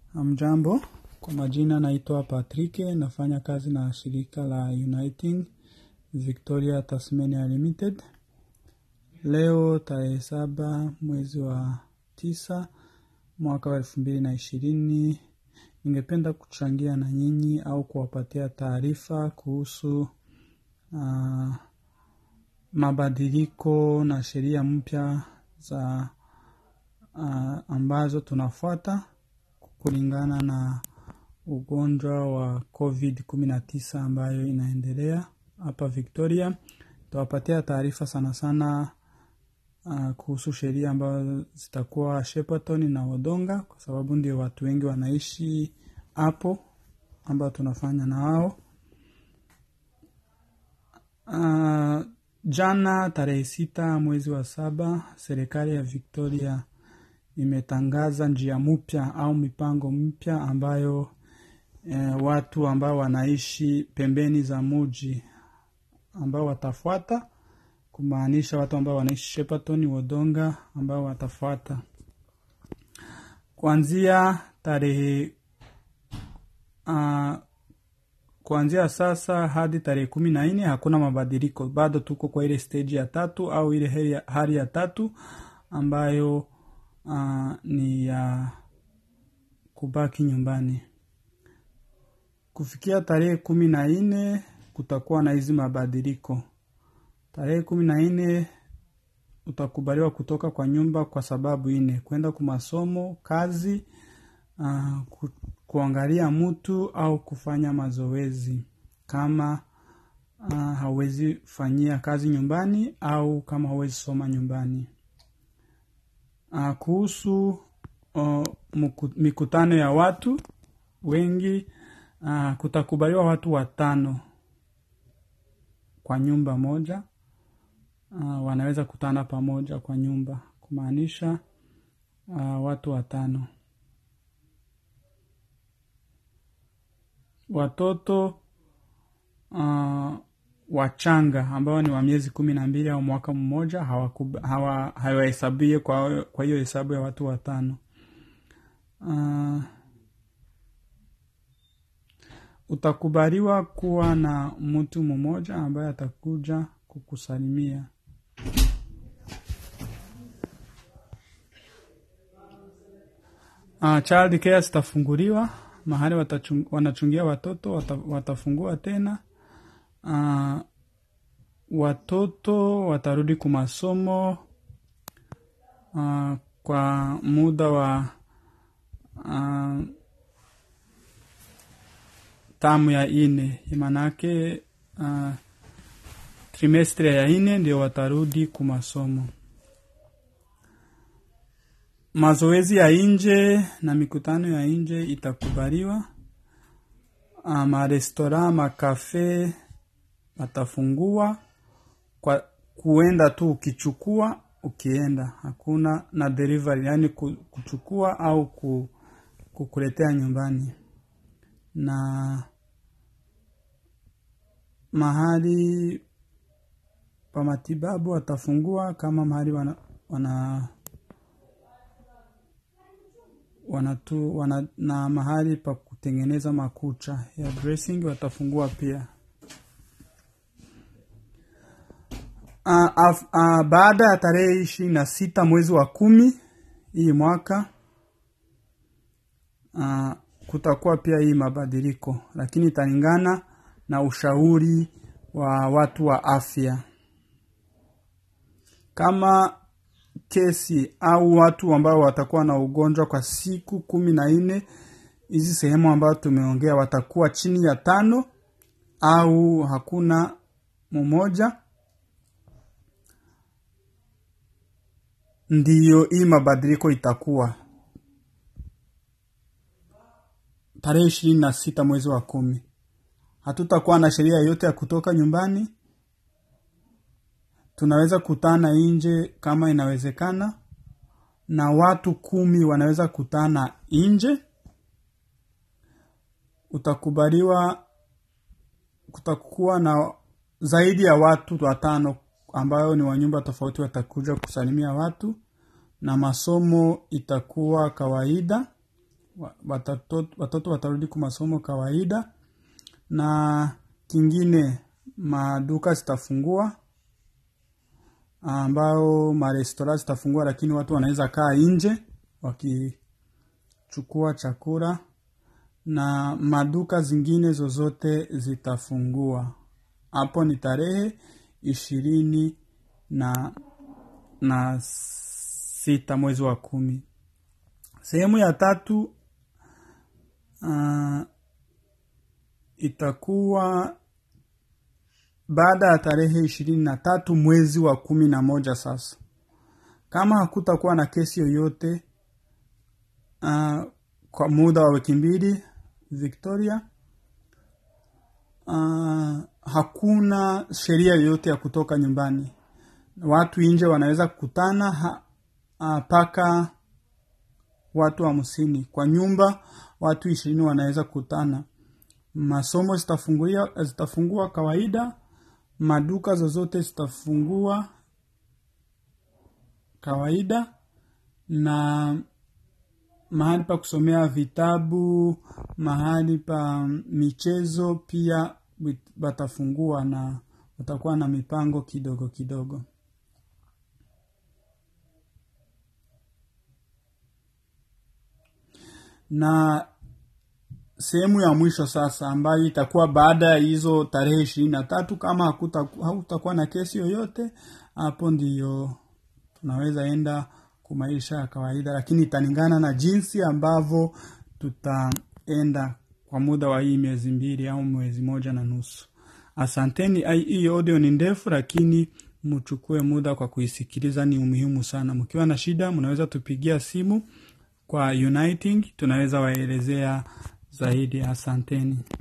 Hamjambo, kwa majina naitwa Patrick, nafanya kazi na shirika la Uniting Victoria Tasmania Limited. Leo tarehe saba mwezi wa tisa mwaka wa elfu mbili na ishirini ningependa kuchangia na nyinyi au kuwapatia taarifa kuhusu uh, mabadiliko na sheria mpya za uh, ambazo tunafuata kulingana na ugonjwa wa covid 19 ambayo inaendelea hapa victoria tawapatia taarifa sana sana uh, kuhusu sheria ambazo zitakuwa shepperton na odonga kwa sababu ndio watu wengi wanaishi hapo ambao tunafanya na wao uh, jana tarehe sita mwezi wa saba serikali ya victoria imetangaza njia mpya au mipango mpya ambayo eh, watu ambao wanaishi pembeni za muji ambao watafuata kumaanisha watu ambao wanaishi shepperton wodonga ambao watafuata kuanzia tarehe uh, kuanzia sasa hadi tarehe kumi na nne hakuna mabadiliko bado tuko kwa ile stage ya tatu au ile hali ya, hali ya tatu ambayo uh, ni ya kubaki nyumbani kufikia tarehe kumi na nne kutakuwa na hizi mabadiliko tarehe kumi na nne utakubaliwa kutoka kwa nyumba kwa sababu ine kwenda kwa masomo kazi uh, ku, kuangalia mtu au kufanya mazoezi kama uh, hauwezi fanyia kazi nyumbani au kama hauwezi soma nyumbani uh, kuhusu uh, mikutano ya watu wengi uh, kutakubaliwa watu watano kwa nyumba moja uh, wanaweza kutana pamoja kwa nyumba kumaanisha uh, watu watano watoto uh, wachanga ambao ni wa miezi kumi na mbili au mwaka mmoja hawahesabie hawa, kwa hiyo hesabu ya watu watano uh, utakubaliwa kuwa na mtu mmoja ambaye atakuja kukusalimia uh, child care zitafunguliwa mahali watachung, wanachungia watoto wata, watafungua tena uh, watoto watarudi kumasomo uh, kwa muda wa uh, tamu ya ine manake uh, trimestre ya ine ndio watarudi kumasomo mazoezi ya nje na mikutano ya nje itakubaliwa uh, marestora makafe watafungua kwa kuenda tu ukichukua ukienda hakuna na delivery yani kuchukua au kukuletea nyumbani na mahali pa matibabu watafungua kama mahali wana, wana wanatu wana, na mahali pa kutengeneza makucha ya dressing watafungua pia uh, uh, uh, baada ya tarehe ishirini na sita mwezi wa kumi hii mwaka uh, kutakuwa pia hii mabadiliko lakini italingana na ushauri wa watu wa afya kama kesi au watu ambao watakuwa na ugonjwa kwa siku kumi na nne hizi sehemu ambayo tumeongea watakuwa chini ya tano au hakuna mmoja ndiyo hii mabadiliko itakuwa tarehe ishirini na sita mwezi wa kumi hatutakuwa na sheria yoyote ya kutoka nyumbani tunaweza kutana nje kama inawezekana na watu kumi wanaweza kutana nje utakubaliwa kutakuwa na zaidi ya watu watano ambayo ni wanyumba tofauti watakuja kusalimia watu na masomo itakuwa kawaida wa- watato- watoto watarudi kwa masomo kawaida na kingine maduka zitafungua ambao marestora zitafungua lakini watu wanaweza kaa nje wakichukua chakula na maduka zingine zozote zitafungua hapo ni tarehe ishirini na na sita mwezi wa kumi sehemu ya tatu uh, itakuwa baada ya tarehe ishirini na tatu mwezi wa kumi na moja sasa kama hakutakuwa na kesi yoyote uh, kwa muda wa wiki mbili victoria uh, hakuna sheria yoyote ya kutoka nyumbani watu nje wanaweza kukutana ha- ah, mpaka watu hamsini kwa nyumba watu ishirini wanaweza kukutana masomo zitafungulia zitafungua kawaida maduka zozote zitafungua kawaida na mahali pa kusomea vitabu mahali pa michezo pia wit- watafungua na watakuwa na mipango kidogo kidogo na sehemu ya mwisho sasa ambayo itakuwa baada ya hizo tarehe ishirini na tatu kama hakuta- hakutakuwa na kesi yoyote hapo ndiyo tunaweza enda kwa maisha ya kawaida lakini italingana na jinsi ambavyo tutaenda kwa muda wa hii miezi mbili au mwezi moja na nusu asanteni Ai- hii audio ni ndefu lakini mchukue muda kwa kuisikiliza ni umuhimu sana mkiwa na shida mnaweza tupigia simu kwa uniting tunaweza waelezea zaidi asanteni